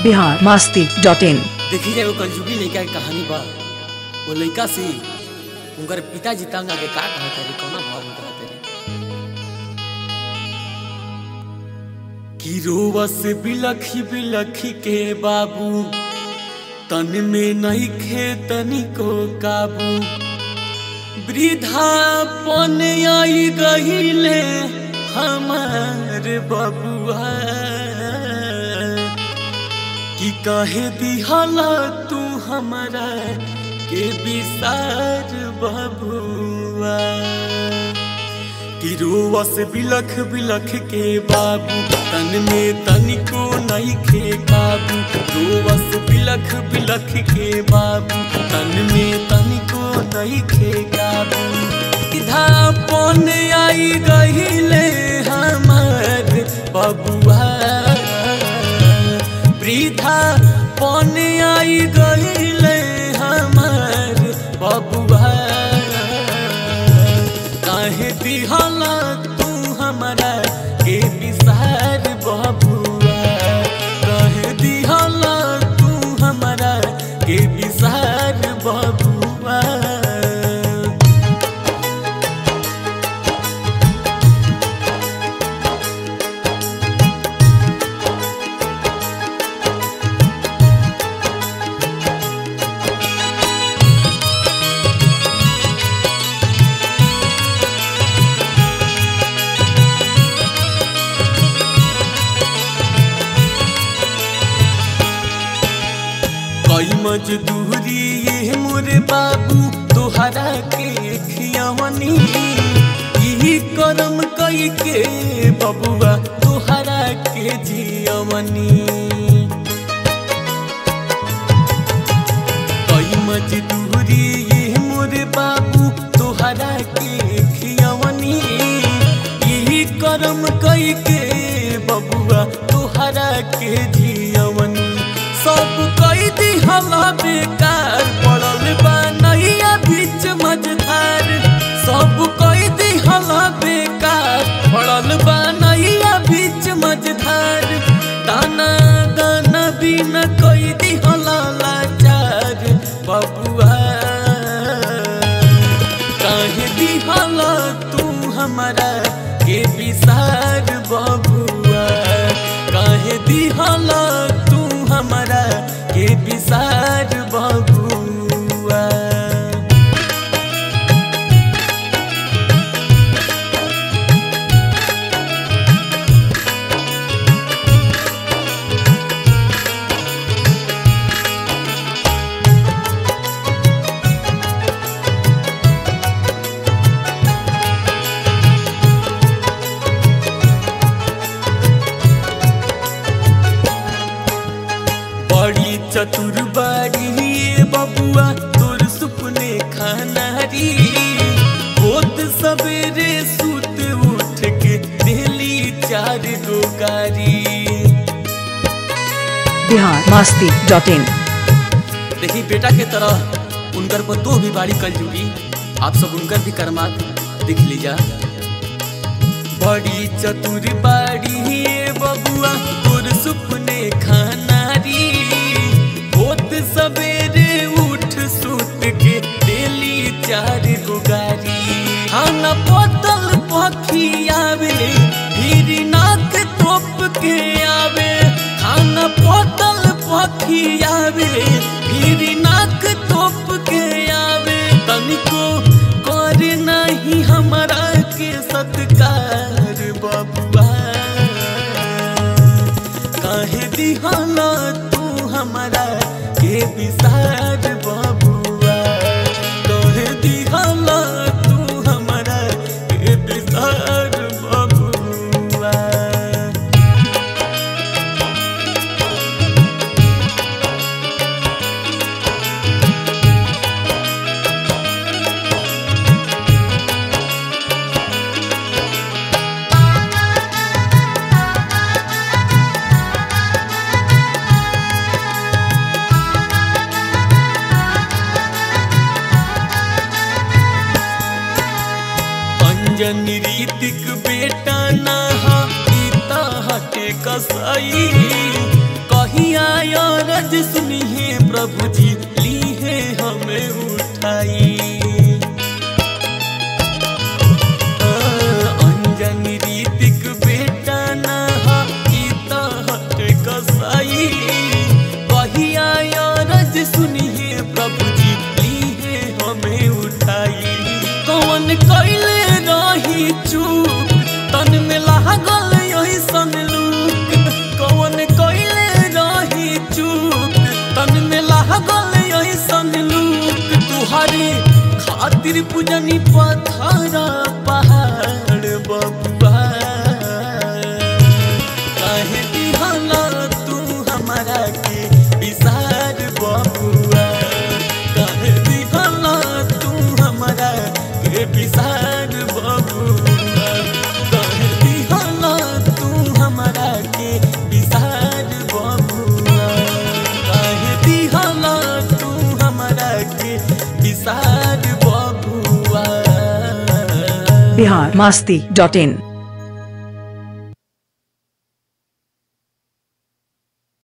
Bihar Masti dot in देखी जाए वो कलजुगी लड़का के कहानी बा वो लड़का से उनकर पिताजी तंग आके का कहत रे कौना भाव में कहत रे कि रोवस बिलखी बिलखी के बाबू तन में नहीं खे तनिको काबू वृद्धापन आई गहिले हमार बबुआ कि कहे दिहला तू हमारा के विसार बबुआ कि रोवस बिलख बिलख के बाबू तन में तनिको नहीं खे काबू रोवस बिलख बिलख के बाबू तन में तनिको नहीं खे काबू इधापन आई गहिले हमार बबुआ वृद्धा पन आई गईले हमार बबुआ काहे दिहला तू हमरा के विसार बबुआ काहे दिहला तू हमरा के विसार बबुआ कई मजदूरी ये मोरे बाबू तोहरा के खियावनी यही करम कई के बबुआ तोहरा के जियवनी कई मजदूरी ये मोरे बाबू तोहरा के खियावनी यही करम कई के बबुआ तोहरा के जियवनी सब कई दिहला बेकार पड़ल बा नैया बीच मझधार सब कई दिहला बेकार पड़ल बा नैया बीच मझधार दाना दाना बिना कई दिहला लाचार बबुआ काहे दिहला तू हमारा के विसार बबुआ काहे दिहला तू हमारा के विसार बबुआ बड़ी चतुर बाड़ी ये बबुआ तोर सुपने खानारी होत सवेरे सुत उठ के दिली चार गो गारी बिहार मास्ती डॉट इन देखी बेटा के तरह उनकर पर तो भी बाड़ी कल जुगी आप सब उनकर भी कर्मात देख लीजा बड़ी चतुर बाड़ी ये बबुआ तोर सुपने खानारी होत सवेरे उठ सुत के डेली चार गो गारी खाना बोतल पखी आवे फिर नाक तोप के आवे खाना बोतल पखी आवे फिर नाक तोप के आवे तनिको कर नहीं हमारा के सत्कार बबुआ काहे दिहाना तू हमारा के विसार बबुआ काहे दिहाना तू हमारा के विसार बबुआ अंजन रीतिक बेटा नहा पिता हटे कसाई कही कहिया रज सुनी है प्रभु जी ली है हमें उठाई अंजनी रीतिक बेटा ना ई त हट कसाई कहिया रज सुनी है प्रभु जी ली है हमें उठाई कौन कैले रही चूक तन में लागल यही सन लूक कौन कैले रही चूक तन में लागल यही सन लूक तुहरे खातिर पूजनी पत्थर पहाड़ बबुआ काहे दिहला तू हमारा के विसार बबुआ काहे दिहला तू हमारा के विसार बबुआ काहे दिहला तू हमारा के विसार बबुआ काहे दिहला तू हमारा के विसार बबुआ बिहार मस्ती डॉट इन